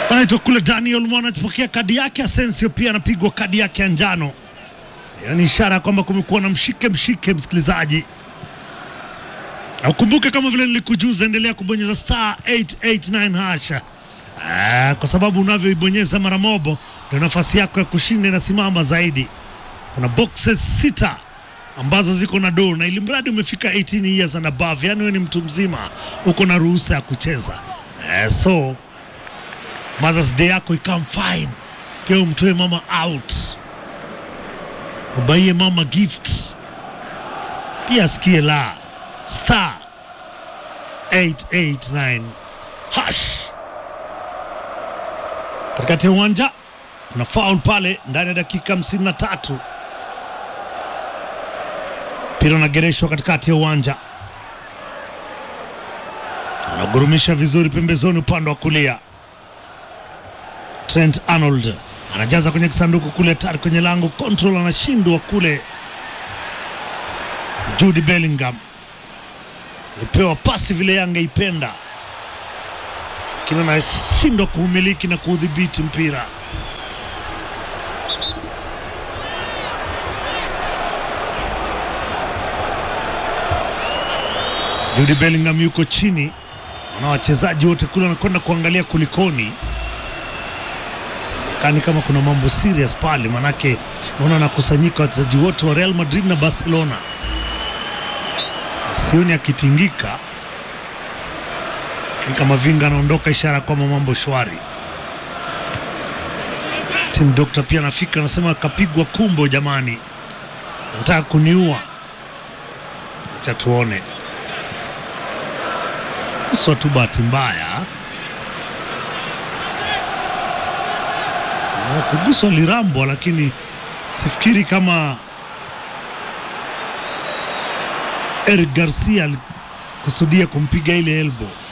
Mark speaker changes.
Speaker 1: Anaitwa kule Daniel Mwana anapokea kadi yake. Asensio pia anapigwa kadi yake ya njano, yaani ishara ya kwamba kumekuwa na mshike mshike. Msikilizaji, ukumbuke kama vile nilikujuza, endelea kubonyeza star 889 hasha Ah, kwa sababu unavyoibonyeza mara mobo ndio nafasi yako ya kushinda inasimama zaidi. Kuna boxes sita ambazo ziko na doo, na ili mradi umefika 18 years and above, yani wewe ni mtu mzima, uko na ruhusa ya kucheza eh, so Mother's Day yako ikam fine, pia umtoe mama out, ubaie mama gift, pia asikie la star 889 hash katikati ya uwanja kuna foul pale ndani ya dakika hamsini na tatu mpira unagereshwa katikati ya uwanja anagurumisha vizuri pembezoni upande wa kulia Trent Arnold anajaza kwenye kisanduku kule tari kwenye lango control anashindwa kule Jude Bellingham alipewa pasi vile Yanga ipenda lakini anashindwa kuumiliki na kuudhibiti mpira. Jude Bellingham yuko chini, na wachezaji wote kule wanakwenda kuangalia kulikoni, kani kama kuna mambo serious pale, manake naona anakusanyika wachezaji wote wa Real Madrid na Barcelona, sioni akitingika ni kama Vinga anaondoka, ishara kwamba mambo shwari. Tim Dokta pia anafika, anasema kapigwa kumbo, jamani, anataka kuniua. Acha tuone, sio tu bahati mbaya Na kuguswa lirambwa, lakini sifikiri kama Eric Garcia alikusudia kumpiga ile elbow.